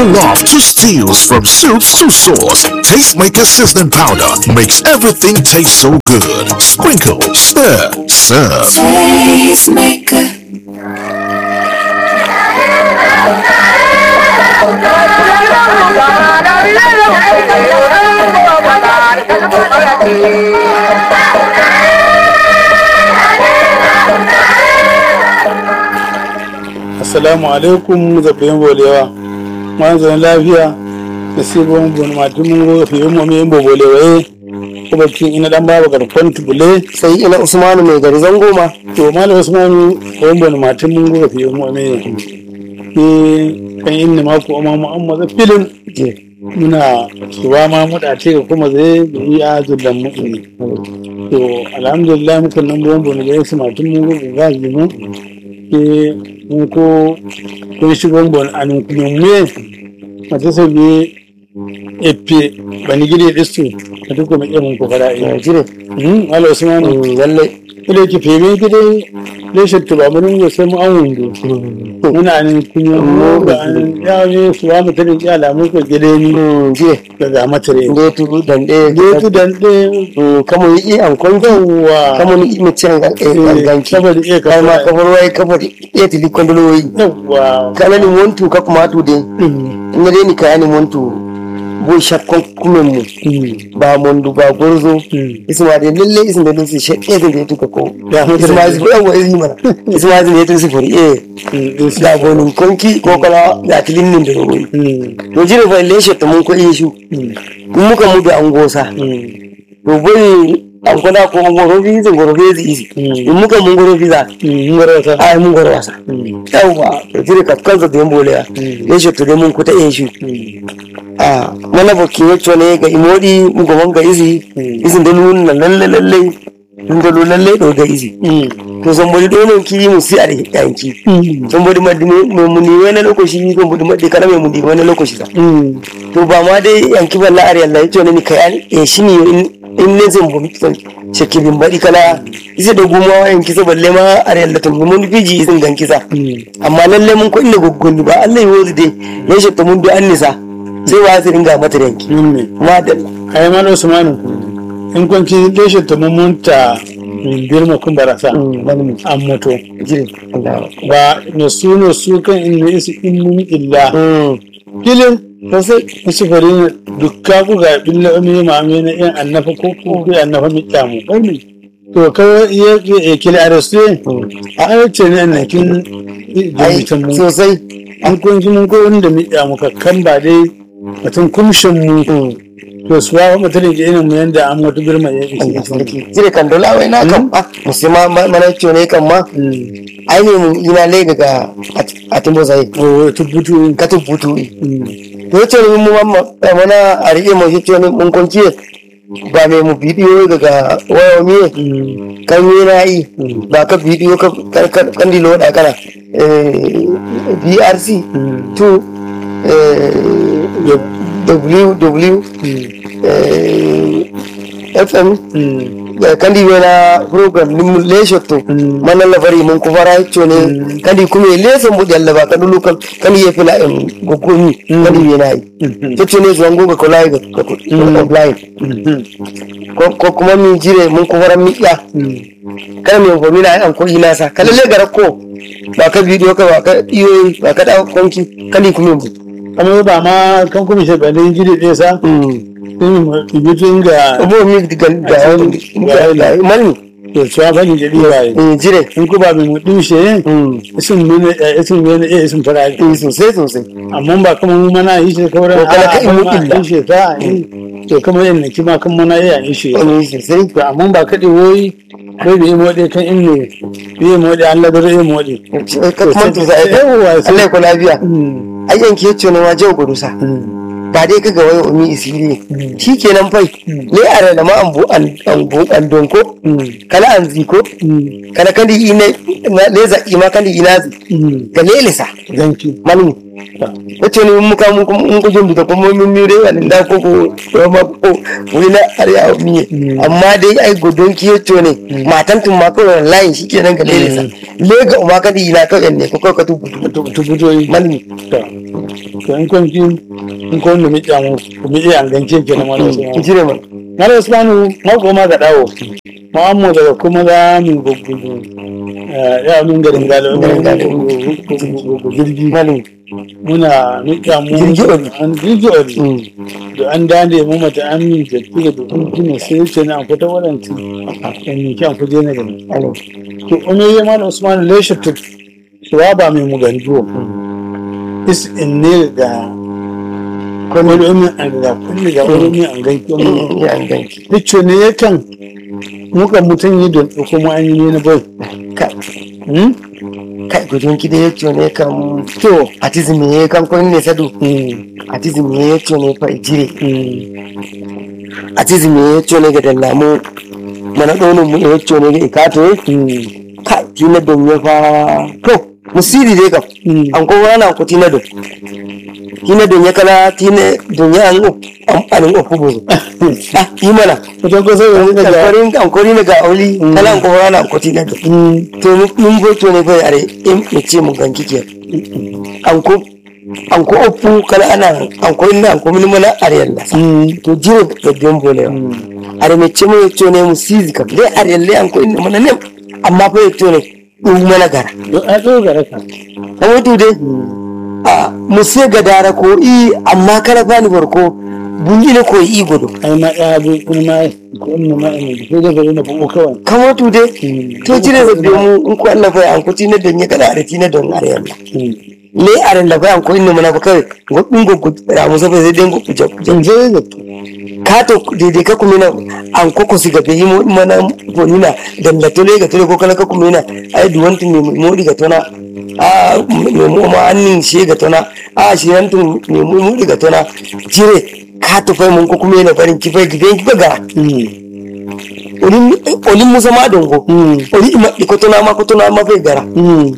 Love to steals from soups to sauce. Tastemaker seasoning powder makes everything taste so good. Sprinkle, stir, serve. Tastemaker. assalamu alaikum zaɓen bolewa manzan lafiya da sibon bon matu mun go fi mu me bo bolewa ko bakin ina dan baba garkon tubule sai ina usmanu mai gari zango ma to malam usman bon bon matu mun go fi mu me ni kan inna ma ko amma mu amma da filin muna suwa ma mu da ce kuma zai yi azulan mu ne to alhamdulillah mukan nan bon bon da su matu mun go ga mu ke ko ko shigon bon anu kume mata so bi epe bani gidi distu mata ko me mun ko fara ya e jire hmm ala usman lalle ile ki feme gidi le shattu ba mun go sai mu an wundo muna nan kunya mu ga an ya ne suwa mu tare ya la mu ko gide ni jire daga matare nde tu dan de getu dan de kamo yi an kongo wa kamo ni mi cen ga ganki saboda iya kai ma ka kafar wai kafar ya tili kondolo yi yawa kana ni montu ka kuma tu de ina dai ni kaya ni montu bo shakkon kumen mu ba mondu ba gurzo isma de lalle isin da lusi shakke da ya tuka ko Ya, isma zai yawa izini mana isma zai ya tusi furi eh da gonin konki ko kala da tilin nin da royi to jire fa leshe ta mun ko iya shu in muka mudu an gosa to bai an kwada ko ngoro bi zin ngoro bi zi isi in muka mun ngoro bi za ngoro ai mun ngoro wasa yawa to jire ka kanza da yambo le leshe to da mun kuta iya shu a mana bokin yacho ne ga imodi mun go manga isi isin da nun nan lalle lalle mun da lalle do ga isi to somebody do non ki mu si are yanki somebody maddi mu mu ni wani lokaci somebody maddi kana mai mu di wani lokaci sa to ba ma dai yanki balla are Allah yace ne ni kai eh shine in in ne zan bu shakilin badi kala ise da guma yanki sa balle ma are Allah tun mun fiji isin ganki sa amma lalle mun ko inda goggoni ba Allah yi dai ya shakta mun bi annisa sai wa su ringa mata yanki ne ma da ai ma no sumanu in kun ki deshe to mun munta min birma kun barasa wani mu an mutu jire Allah ba na su no su kan in ne isi in mun illa kilin sai su fari ne dukka ku ga billa umi ma me na in annafa ko ko ku annafa mi kyamu to kawai iya iya kila arasu a aice ne na kin ai da mu sosai an kun ji mun ko wanda mi kyamu kan ba dai mutum kumshin mu to su wa mutum da irin mu yanda an mutu birma ya Allah isi sarki jire kan dola wai na kan ah musulma mana ce ne kan ma ai ne mun ina le daga atimbo sai o tubutu ka tubutu to ce ne mun mamma mana a rike mu ce ne mun konki ba mai mu bidiyo daga waya mi kan yi na yi ba ka bidiyo ka kan dilo da kana eh BRC to eh WW eh FM Eh, kandi wena program nim lesho to mana la bari mun ko fara chone kandi kuma leso mu dalla ba kadu lokal kandi ye fila em gogoni kandi wena yi to chone zo ngo ko lai ko ko online ko ko kuma min jire mun ko fara mi ya kada mi ko mina an ko ina sa kada le gara ko ba ka bidiyo ka ba ka iyo ba ka da konki kandi kuma mu amma ba ma kan kuma shi ba dai jiri ɗaya sa sun ibitun ga abu mi ga ga ga mani to cewa fani da ɗiwa yi eh jire in ku ba mai mutu shi isin mene isin mene eh isin fara eh sosai sosai amma ba kuma mu mana yi shi kawai To, kada ka yi mu illa. yi shi ta yi to kamar yadda kima kan mana iya yi shi eh sosai to amma ba kaɗe woyi bai da yi moɗe kan in ne yi moɗe an labar yi moɗe ka kuma to sai Yawwa, sai- Allah ko lafiya ai yanke yace ne ma jau gudu sa ba dai kaga wai umi isiri shikenan fai ne a da ma an bu an an bu an donko kala an ziko kala kandi ina ne za ima kandi ina zi ga lele sa zanki manu yace ne mun muka mun mun ko jumbi da kuma mun mire an da ko ko ko ma ko wani na arya mi amma dai ai godon ki yace ne matan tun ma ko layin shikenan ga lele sa le ga ma kandi ina ka ne ko ko ka tubu tubutoyi manu to in kun ji in kun da miƙa mu ku miƙa an gance ke na mara wasu jire ma mara wasu manu mako ma ga dawo ma'ammu daga kuma za mu gugu ya mun garin galo Garin galo. gugu jirgi malin muna miƙa mu Jirgi oli. an jirgi oli da an dande mu mata an min da tuga da kun kina sai ce na an fita wadanci an mi kyan kuje na gani malin to ome ya mana usman leshe to suwa ba mai muganduwa is in ne ga wani umi an ga kulli ga wani umi an gaiki wani ya an ganki picture ne yakan muka mutum yi don kuma an yi ne na bai kai Hmm? kai gudun ki da ya ce ne kan to atizimi ya kan kun ne sadu hmm, atizimi ya ce ne fa jire hmm, atizimi ya ce ne ga dallamu mana donin mu ya ce ne ga ikato hmm, kai tina don ya fa to musiri dai kam hmm. an ko wana ko tina don tina don ya kala tina don ya an an an ko buzu ah yi mana Wajen kusa da wani daga kalfarin an ko ni ga auli kala an ko wana an ko tina don Hmm, to mun go to ne fa are in mu ce mun ganki ke an ko an ko opu kala ana an ko ina an ko min mana are yalla hmm, to jiro da biyan bole hmm. are me ce mu to ne mu sizi kam dai are yalle an ko ina mana ne amma fa to ne ɗum mana gara Don a ɗogara ka. kamar tu dai a musse ga dara ko i amma kala fani farko bunjile ko i godo Ai ma ɗaya bi kuma ma ko in ma ina ko da bari na buɓo kawai. kamar tu dai to jire da mu in ko Allah fa an ko tina don ya kada are tina don are yalla Hmm. le are la fa an ko inna mana fa kai goddum goggo ra musa fa sai den goggo jakku Zan je da ka to daidai ka kuma na an koko su gabe yi mo- mana bonina dan da tole ga tole ko kala ka kuma na ai duwanti me modi ga tona a me mo ma annin she ga tona a shi nan tun me modi ga tona jire ka to fai mun ko kuma na farin kifai gidan kifa ga Hmm. olin olin musa ma dongo Hmm. oli ima ko tona ma ko tona ma fai gara Hmm.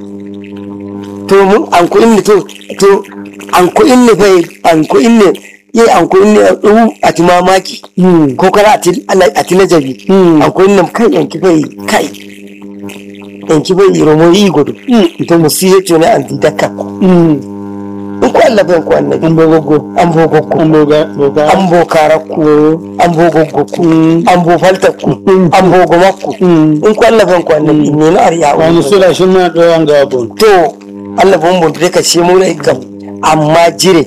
to mun an ko inni to to an ko inni fai an ko inni ye an ko inni du ati mamaki Hmm. ko kara ati ala- ati najabi Hmm. an ko inni kai yanki fai kai yanki fai romo yi godo Hmm. to musiye to ne an didaka ko Hmm. in ko Allah bai ko annabi An bo gogo. an bo goggo An bo ga boga. an bo karakku an bo goggo ku an bo faltakku an bo gomakku Hmm. in ko Allah bai ko annabi ne na ariya Wani sura shi ma ɗoyan ga bon. to Allah bon bon dai ka ce mu rai kam amma jire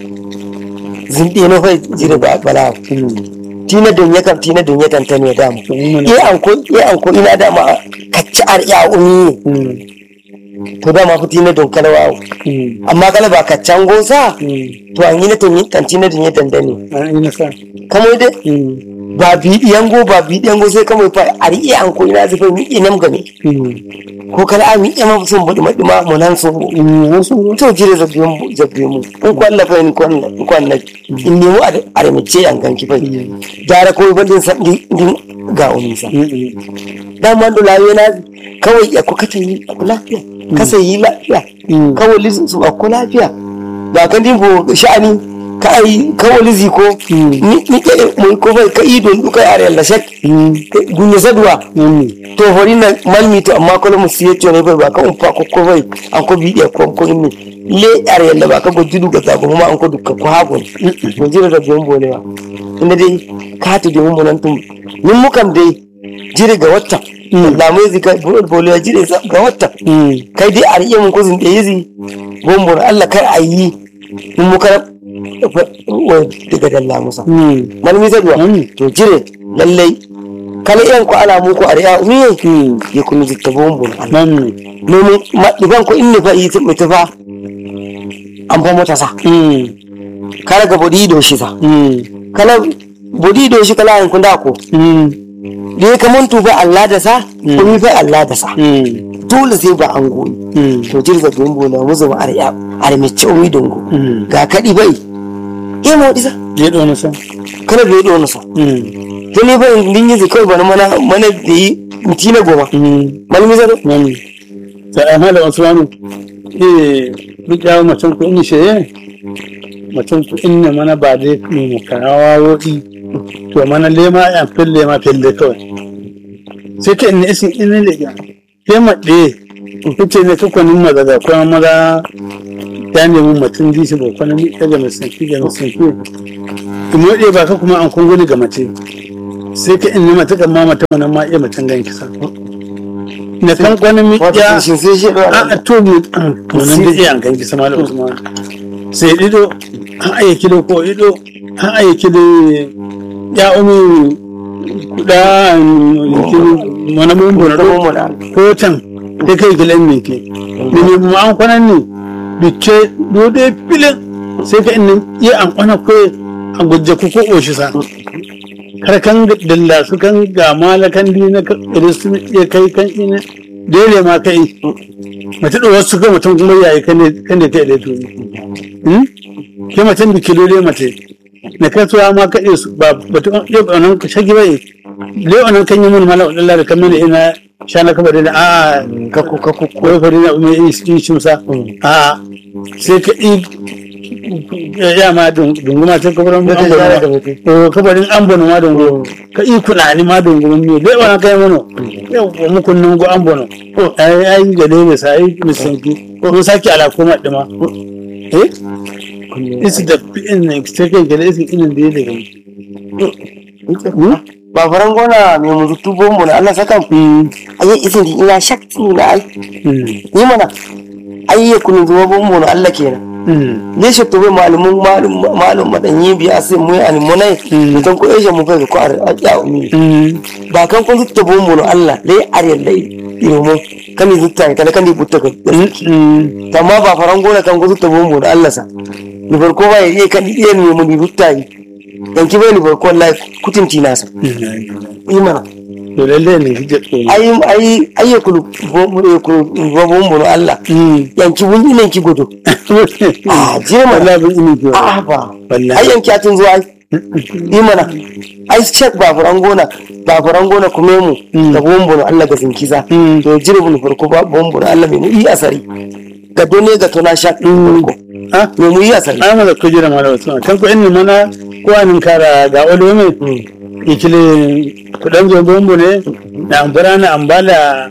zinde no fa jire ba bala Hmm. tina don ya kam tina don ya tantane da mu To mun mana. e an ko e an ko ina da ma kacci ar ya umi Hmm. to da ma fi tina don kalawa Hmm. amma kala ba kaccan gosa Hmm. to an yi na ton yi tantina don ya tantane An yi nasa. kamar dai Hmm. ba bidiyan go ba bidiyan go sai kamar fa ar e an ko ina zai mi inam game Hmm. ko kala a mi ema sun budi madima mu nan sun go Hmm. An sun go. to jire zabbe mu zabbe mu in ko Allah fa in ko Allah in ko Allah in nemo a are mu ce an ganki fa gara ko bandin san din din ga umi sa Hmm. Hmm. dama da lafiya na kawai ya kuka ta yi ku lafiya kasa yi lafiya Mm. kawai lizu su ku lafiya ba kan din bo sha'ani ka ai kawai lizi ko Mm. ni ni ke mu ko bai ka idon duka yare Allah shak Hmm. gunya sadwa Hmm. to hori na malmi to amma kala mu siye to ne bai ba ka umfa ko ko bai an ko bi ko ko ni le yare Allah ba ka go judu ga zago ma an ko dukka ko hago mun jira da biyan bolewa inda dai ka ta da mun nan tum min mukam dai jire ga wata lamai zika bolewa jire sa- ga wata Hmm. kai dai a riƙe mun kuzin da yizi gombon Allah kar a yi mun muka daga dalla musa Hmm. malmi zadwa Mm. to jire lallai kala iyan ko ala mu ko ariya umiye Hmm. ya kunu zitta gombon Allah Nan ne. nomi maɗiban ko inni fa yi mai tufa an fa mota sa Hmm. kala ga bodi do shi sa Hmm. kala bodi do shi kala an kunda ko Hmm. da ya kaman tufa Allah da sa umi fa Allah da sa Hmm. dole sai ba an goyi Hmm. to jirga gombo na muzu ma ariya armice umi dongo Hmm. ga kaɗi bai e mo disa Je ɗo na sa. kana bai ɗo sa Hmm. to ne bai din yi kawai bana mana mana da yi mutina goma Hmm. malmi zaro Nan ne. Ta an hada Usmanu. Eh, duk yawo macen ku in sheye. Macen ku in ne mana ba dai mu karawa wodi. To mana lema ya fille ma fille kawai. Sai ka in isin in ne ga. Ke maɗe. Kuce ne kuka nin maza da kuma maza ya nemi mutum dishi ba kwana mi daga mai sanki ga mai sanki in moɗe ba ka kuma an kunguni ga mace sai ka in nema ta kan ma mata wannan ma iya mutum gan kisa na kan kwana mi wato ya shi sai shi a a to mu wannan da iya an kan kisa malam usman sai ido an aya kilo ko ido an aya kilo ya umi kuda mana mun da bono mu da ko can da kai gilan ne ke da ne mu an kwanan ne bice dode filin sai ka inda iya an kwana ko an gujje ku ko oshi sa kar kan dalla su kan ga malakan di na kiristu ya kai kan ina dole ma kai mace da wasu ga mutum kuma yayi kan ne kan da ta da to hmm ke mutum da kilo dai mace na kai tuwa ma kaɗe su ba batun yau nan shagi bai le nan kan yi mun mala Allah da kan mana ina sha na kaba da a ka ku ka ku ko fa da mai yi shi musa a sai ka yi ya ma dunguma ta kabarin Da ta an share da bono mutum. o kabarin an bono ma dungu ka yi kunani ma dungu ne le wannan kai mana yau mu kunnan go an bono ai ai ga dai ne sai misanki ko saki ala kuma dima eh isi da in ne sai kai ga isi inin da yake ba faran gona mai mutu tubo mu na Allah saka ayi isin di ina shakti na ai ni mana ayi ya kunu zuwa bon mu na Allah kenan ne shi to bai malumun malum malum madanyi biya sai mu ani munai mutan ko eje mu bai ko a ya umi ba kan kun zutta bon mu na Allah dai are dai iro mu kan zutta kan kan di butta ko amma ba faran gona kan kun zutta bon mu na Allah sa ni farko ba ya iya kan iya ne mu di butta yi yanki bai ni farko wallahi kutinti nasa imana to lalle ne hijja tsoro ai ai ai ya kulu bo ya kulu bo bo bo Allah yanki wun ina ki godo ah je mana wallahi bin ini ke ah ba Wallahi. ai yanki atun zuwa ai imana ai check ba furan gona ba furan gona kuma mu da bombo Allah ga zinkiza to jire bun farko ba bombo Allah mai mu yi asari ga done ga tona sha farko ah mai mu yi asari ai mala kujira mala wasu kan ko inni mana ko anin kara ga olo me ikile kudan zo bombo ne na ambara na ambala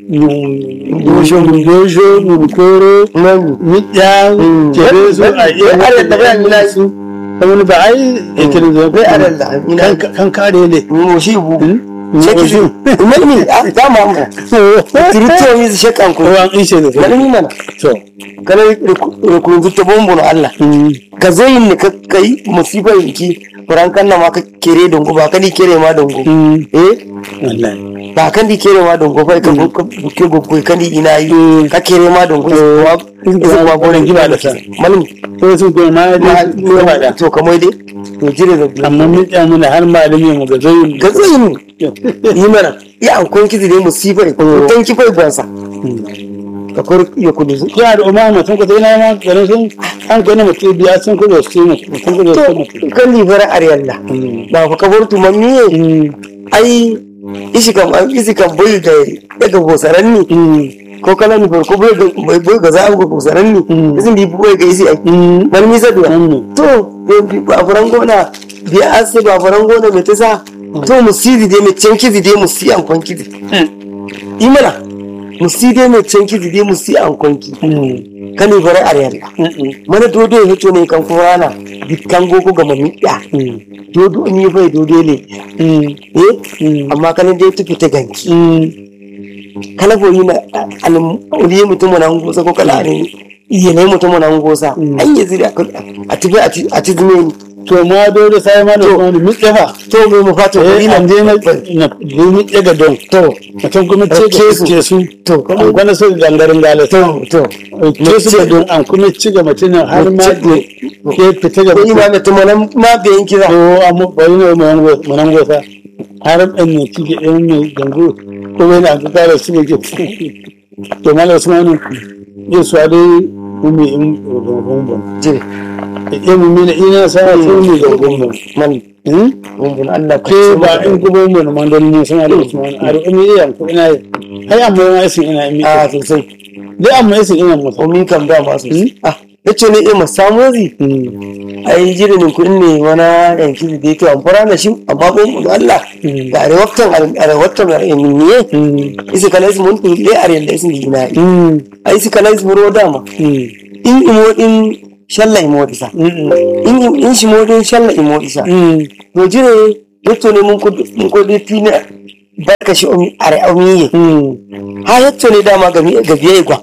dojo dojo mukoro nan mitya kere su a iya Bai adalla ba, ina yi. su kamar ba ai ikile zo bai adalla ina kan kan kare ne mu shi bu Mm. Sheki Mu su. Malmi, ah, dama mu. Tirito mi su shekan ku. ko an ishe da su Malmi mana. to Kana rukun zutta bombon Allah. Ka zo yin ni ka kai musibar ki. Furan kan na ma ka kere dongo ba ka di kere ma dongo. Eh, wallahi ba kan di kere ma dongo ba ka buke gogo kan di ina yi. Ka kere ma dongo. Wa Isa wa goren giba da sa. Malmi. ko su ko ma Ma da to kamar dai. To jire da amma mitya muna har malami mu ga zoyin ga tsayin yi mana ya ankon kizi ne musibar ko tan kifai gwansa. Ka kor ya kudu zu. ya da umma mutum ko dai na ma garin sun an gani mutum biya sun ko da su mutum ko da su mutum kan libara ariyalla ba fa kabar tu mammi ai isi kam isi kam bai da daga gosaran ni ko kala ni farko bai ga bai ga za ga gosaran ni isin bi bai ga isi ai man mi saduwa to ba furan gona bi ase ba furan gona me tasa to musidi de me cenki de musi an konki de imana musidi me cenki de musi an konki kan libara ariyalla mana dodo ya hito ne kan kurana dukkan gogo ga mamiya dodo ni bai dodo ne eh amma kana dai tufi ta ganki kala bo yina an uriye mutum na ngosa ko kala ne iye ne mutum na ngosa an yi zira a tibi a ti zume ni to ma dole sai ma da wani mitya fa to me mu fata ko eh ina an je na na mitya ga don to mutum kuma ce Ke ga su. ke su To. an gwana su gangarin gale to to ke su ga don an kuma ci ga mutum har ma Mace- da ke fita ga ko mutum ina mutum nan ma be yin kira ko amma bari ne mu nan gosa har ɗan ne kike ɗan mai gangu ko bai na ga kare su ne ke to mala usmanu yin su dai umi in gungun jire ya mu mina ina sa su ne da gungun man hmm gumbun Allah ka ke ba in gubo mu na mandon ne sama da usmanu a da umi iya ko ina yi ai amma yana isin ina mi a sosai dai amma isin ina mutu ko mi kam da ma sosai ah yace ne eh mu samu zi ai jirinin kuɗin ne wana yanki da yake amfara da shi amma ko mu Allah da arewaktan arewaktan da minniye isi kana isi mun tulle are da isi dina ai isi kana isi muro dama in imoɗin shalla imoɗisa in in shimoɗin shalla imoɗisa to jire yetto ne mun ko mun ko de tina barka shi omi are omiye ha yetto ne dama ga mi- ga biye gwa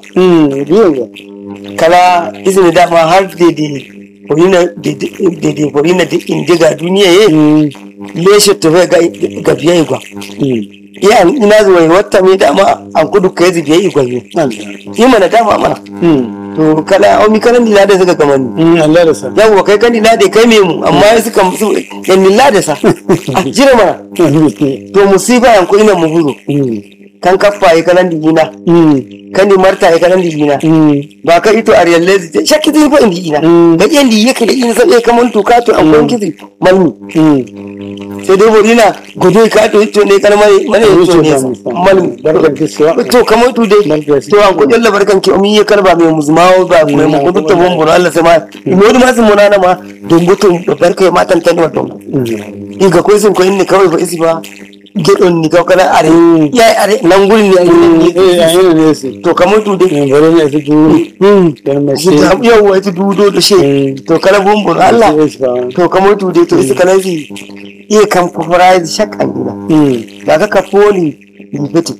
kala izini dama har dede forina dede forina de indiga duniya ye leshe to ga ga biye gwa iya an ina zuwa wata mai dama an kudu kai zai biye gwa ye yi mana dama mana to kala omi kana ni lada suka kamani Allah da sa yawwa kai kan ni lada kai me mu amma ya suka musu yan ni lada sa a jira mana to musiba yan ko ina mu buru kan kaffa yi kanan digina kan ni marta yi kanan digina ba ka ito a riyalle zai shakki zai fa indi ina ga yan di yake da ina sai kaman tuka to an kwan kizi malmi sai dai borina godo ka to ito ne kan mane mane ito ne malmi barkan kiswa to kamar tu dai to an ko jalla barkan ki omi ya karba mai muzmawo ba ko mu kudu to bombon Allah sai ma ino ma sun munana ma don gutun barkai matan tan wato iga ko sun ko inni kawai ba isi ba gedon ni kawai kana are yayi are nan gurin ne eh ai ayyana ne sai to kamar tu dai bare ne su ju dan mai sai yawwa ita dudo da she to kala bombon Allah to kamar tu dai to isi kana si iya kam kufura shakkan dina ba ka ka foli ni fiti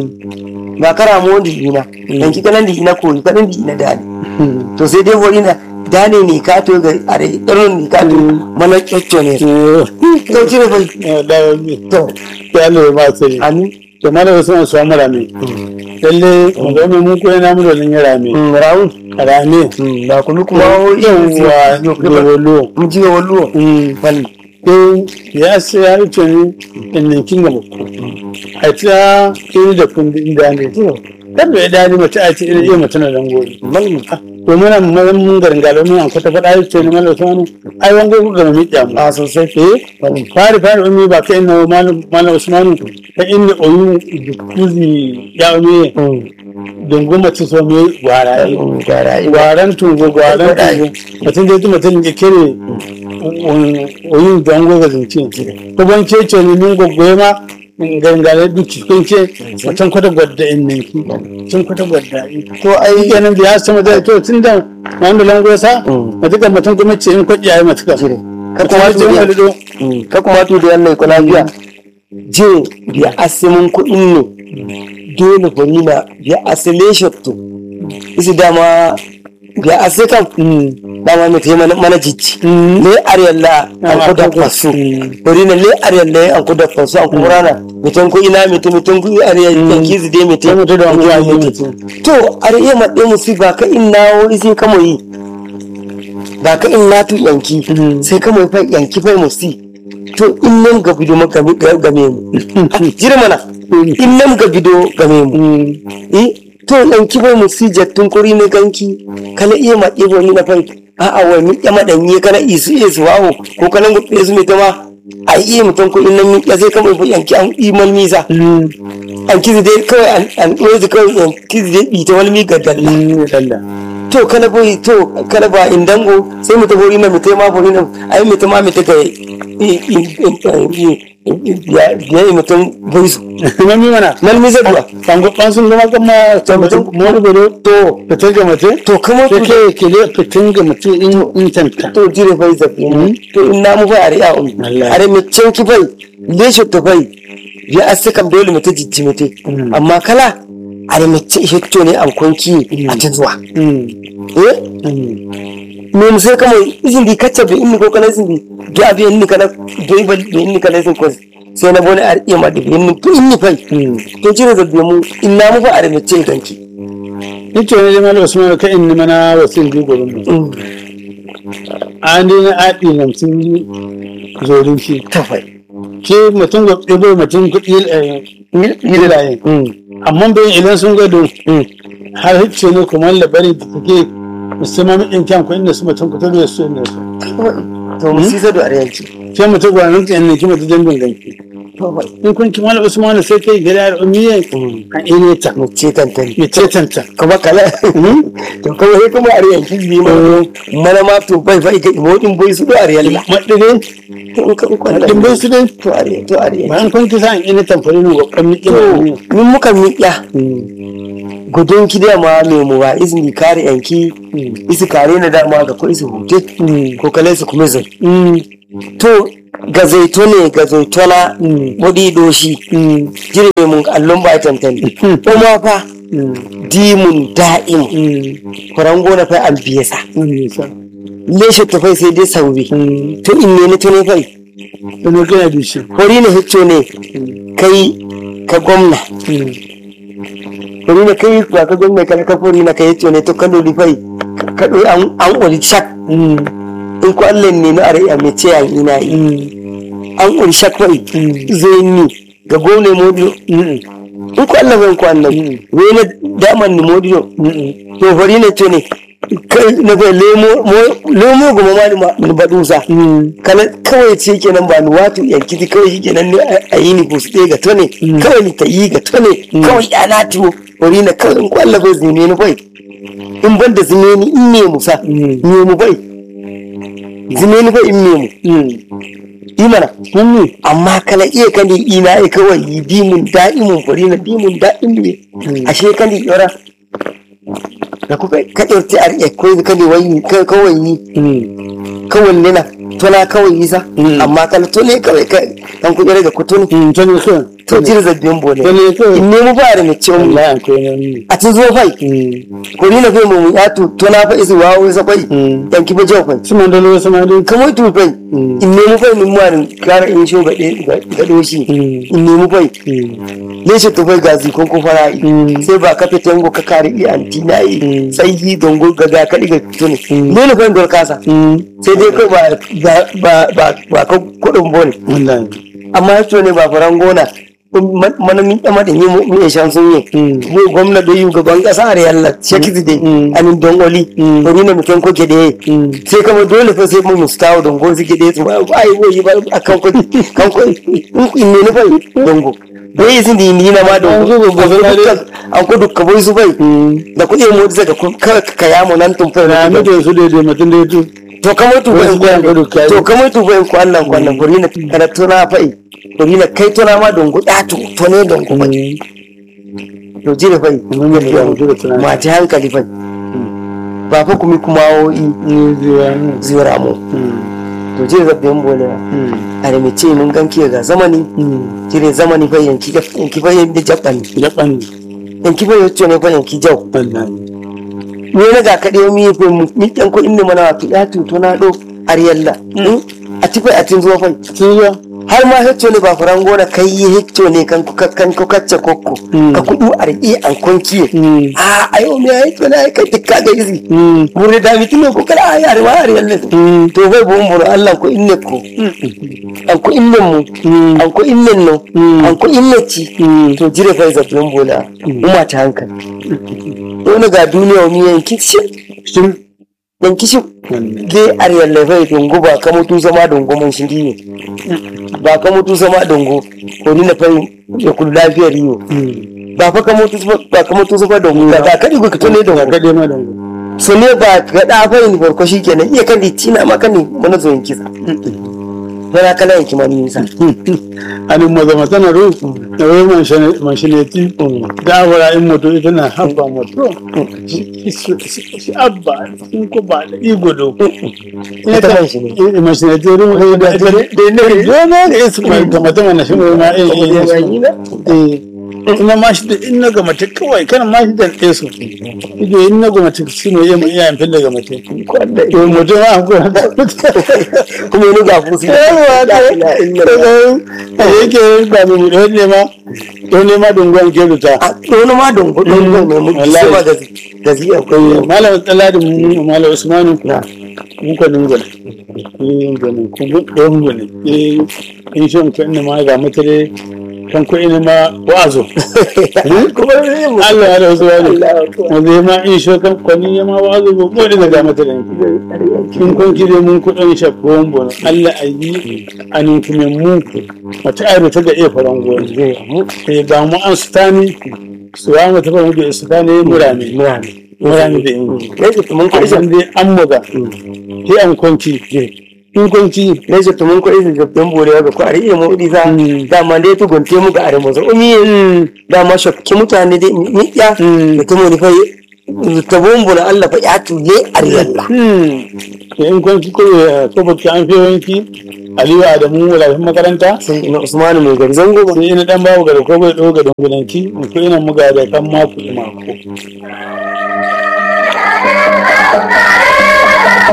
ba kara mo di ina dan ki kanan di ina ko kanan di ina dani to sai dai wani na dane ne ka to ga are irin ne ka to mana kyocco ne to cire bai da mi to ya Allah ma sai amin to mala wasu su amara me lalle mu mun koyi na mu da nan yara me rawun rame ba kuma kuma yawa dole mun ji wallo wal in ya sai ya wuce ni in ninkin ga muku a ta kiri da kundin da ne kan bai dani mace a ce iya mace na dan gobe to muna mun mun garin galo mun an kwata fada ya ce ni mallan sanu ai wango ku ga mi kyamu a sosai eh fari fari umi ba kai na mallan mallan usmanu ta inni oyu kuzi ya umi dungu mace so mi gwara gara gwaran tungo gwaran tungo mutum da mutum ya kere oyin dango ga zance ko ban ce ce ni min goggoye ma gangare duk cikin ce mutum kwata gwadda in nan ki sun kwata gwadda to ai kenan da ya sama da to tun da wanda lango ya sa mutum mutum kuma ce in kwaɗi yayi matuka jire ka ka kuma kuma ce wani tu do ka kuma tu da wannan ko lafiya je biya asimin kuɗin ne dole bari na biya asile shotto isi dama biya ase kam dama mai tayi mana mana jijji le ariyalla an ko da fasu bari na le ariyalla an ko da fasu an kuma rana mitan ko ina mitan mitan ko ariyalla kizi dai mitan sai mutum da wani ya yi mutum to ariya ma ɗaya musu ba ka in nawo isi kamo yi ba ka in na tu yanki sai kamo yi fa yanki fa musi to in nan ga bido maka game mu jira mana in nan ga bido game mu eh to yanki fa musi jattun kuri ne ganki kana iya ma ɗebo ni na fa a a wai mi yama danye kana isu isu wawo ko kana gutse su mai tama a iya mutum ko in nan mi ya sai kamo yi fa yanki an iman nisa an kizi dai kawai an- an ɗozi kawai an kizi dai ɓita wani mi ga dalla dalla to kana boy to kana ba indango sai mu tabori na mite ma bori na ai mite ma mite ga ya ya mutum boy su kuma mi mana nan mi zadwa bango ban sun zama kama mutum mu gudu to fitar ga mace to kuma sai tu ke kile fitin ga mutum in in tanta to jire bai zabi to in na mu fa are ya um Wallahi. are mi cin ki bai leshe to bai ya asse kam dole mu ta jijji mite amma kala are mi ce hitto ne an konki a ta zuwa eh me mu sai kama izin di kacce be inni ko kana izin di ga be inni kana do ba be inni kana izin ko sai na bone ar iya ma de be inni to inni fai to jira da mu inna mu fa are me ce ganki Ito ne jama'a Usman ka in mana wasin bi gurin mu. An dai na aɗi nan sun yi zorin shi. ta fai Ke mutum ga ɗibo mutum kuɗi hilayen. Amma bai idan sun gado har hicce ne kuma labari da take musamman in kyan kuɗin da su mutum kuɗi da su inda su. to mu sisa do are yanki Sai mutum gwanin ka yanki mutum jambin ganki. to fai In kun kimar Usman sai kai gida da umiye an ire ta. mu ce tantani Ya ce tanta. kuma kala to kuma sai kuma are yanki bi ma mana ma to bai fai ga imodin boy su do are yalla Maɗire, to in ka kwalla ɗin bai su dai. to are to are yanki Bayan kun kisa an ina tamfari ne ga ƙwamni to ƙiba. min muka miƙya gudun ki dama me mu ba izini kare yanki isi kare na dama ga ko isi hute ko kale su kuma zai to ga zaitone ga zaitona bodi doshi jirbe mun allon ba tantani kuma fa dimun da'im kurango na fa an biye sa leshe ta fai sai dai sauri to in ne na tune fai Wani kana da shi. hori na hicco ne kai ka gwamna hori na kai ba ka gwamna ka ka hori na ka hicco ne to ka dodi fai ka doi an an ori shak in ko Allah ne na are a mece an ina yi an ori shak fai zai ni ga gwamna modiyo in ko Allah bai ko annabi wai na daman ni modiyo to hori na to ne kai na bai lemo lemo goma ma ni ma ni badusa kana kawai ce kenan ba ni wato yankiti kawai shi kenan ne a yi ni busu ɗaya ga tone kawai ni ta yi ga tone kawai ya na tiwo wani na kawai in kwalla bai zine ni bai in ban da zine ni in ne musa ne mu bai zine ni bai in ne mu yi mana amma kana iya kan di ina ya kawai yi dimun da'imun fari na dimun da'imun ne ashe kan di yara da kuka ka ɗauki a riƙe ko ka ne wani kawai yi kawai ne na tona kawai yi sa amma kala to ne kawai ka kan kuɗi daga kutu ne Tani kan. to jira zabbin bole Tani kan. in nemi ba da mace mu Allah ko ne. a tun zo fai ko ni na fai mu ya tu tona fa isi wawo isa fai dan ki ba jaw fai Su man dalo su man dalo. kamar tu fai in nemi fai mun ma kara in sho ga ga doshi in nemi fai ne shi tu fai gazi kon ko fara sai ba ka fita ngo ka kare i antina yi sai yi dongo ga ga ka diga tuni ne ne fai dor kasa sai dai kai ba ba ba ba ka kudin bone Wallahi. amma yato ne ba faran gona mana min dama da yi mu ya shan sun yi mu gwamna da yi gaban kasa a yalla shekiti dai anin don oli bari na mutum ko ke da yi sai kama dole fa sai mu mustawo don gon su ke da yi ba ai woyi ba akan ko kan ko in ne ne fa dongo da yi sun da yi na ma dongo an ko dukka boy su bai da kuɗi mu da ka ka ya mu nan tun fa Na mi da su daidai mutum da tu. to kamar tu Wasu bai bayan gudu kayi. to kamar tu bai ko Allah ko Allah gori na kana tona fai gori na kai tona ma don guda to to ne don kuma to jire fai Mun yi da mutum da tunani. ma ta hankali fai ba fa kuma kuma wo'i Ni zuwa mu. zira mu to jire zabbe mun bole a da mace mun ganki ga zamani jire zamani fai yanki da yanki fai da jabban Ya ɓanni. yanki fai yace ne fai yanki jau Wallahi. ne na ga kaɗe mi fi mi ɗan ko inda mana wato ya tuto na ɗo ariyalla a ti fai a tin zuwa fai Sun zuwa. har ma hecco ne ba furan gona kai yi hecco ne kan ku kan ku kacce kokko ka kudu arki an konkiye a ayo me hecco ne kai tikka ga izi mure da mi tuno ko kala ay ar wa ar yalle to bai bo mun Allah ko inne ko an ko inne mu an ko inne no an ko inne ci to jire fa zabbin bola umma ta hankali wani ga duniya mi yanki shi Shin. yanki shi Wallahi. ge ar yalle fa dungu ba ka mutu zama dungu mun shi ne ba ka mutu zama dungu ko ni na fa ya kullu lafiyar yiwo ba fa ka mutu ba ka mutu zama dungu ba ka kadi ka to ne Ka dungu kaɗe ma da mu. so ne ba ga da fa ni farko shikenan iya kan tina ma kan ni mana zo yanki sa bana kala yanki ma ni sa Anin maza matana ru. Da wai mashineti. Da wara in moto ita na habba moto. Shi abba in ko ba da igo do. Ita man shi ne. Mashineti ru ko da da ne. Dona ga isu mai kamata mana shi ma eh eh. ina ma shi da in na ga mace kawai kana ma shi da ɗaya su ido in na ga mace shi ne iya iya yin fille ga mace to mutum ma ko kuma ni ga fusi yawa da a yake ba mu da ne ma to ne ma dungon ke ruta a wani ma dungu dungu ne mu sai ba gazi gazi akwai malam tsaladi mu malam usmanu na mun ko dungon eh dungon ko dungon eh in shi mun kan ma ga mutare kan ko ina ma wazo kuma ne mu Allah ya rasu wani Allah ya wanda ya ma in shi kan kwani ya ma wazo ko ko da ga mutare in kun kire mun kudin shafon bono Allah a yi anin kuma mu mata ayro ta ga iya faran goyi eh ba mu an stani su wa mata ba mu da stani murami murami da in yake mun kai san dai an muga sai an kwanci in kwanci ne ce to mun ko izi gabdan borewa ga ko ari iya mu udi sa Mm. dama dai to gonte mu ga are mu so umi dama shakki mutane dai ni ya Mm. da tumo ni fa ta bombo na Allah fa ya tule ariyalla to in kwanci ko ya ko bacci an fi wanki aliyu adamu walafin makaranta sai ina Usmanu mai gari zango ba sai ina dan babu ga da ko bai doga don gudanci ko ina muga da kan mako mako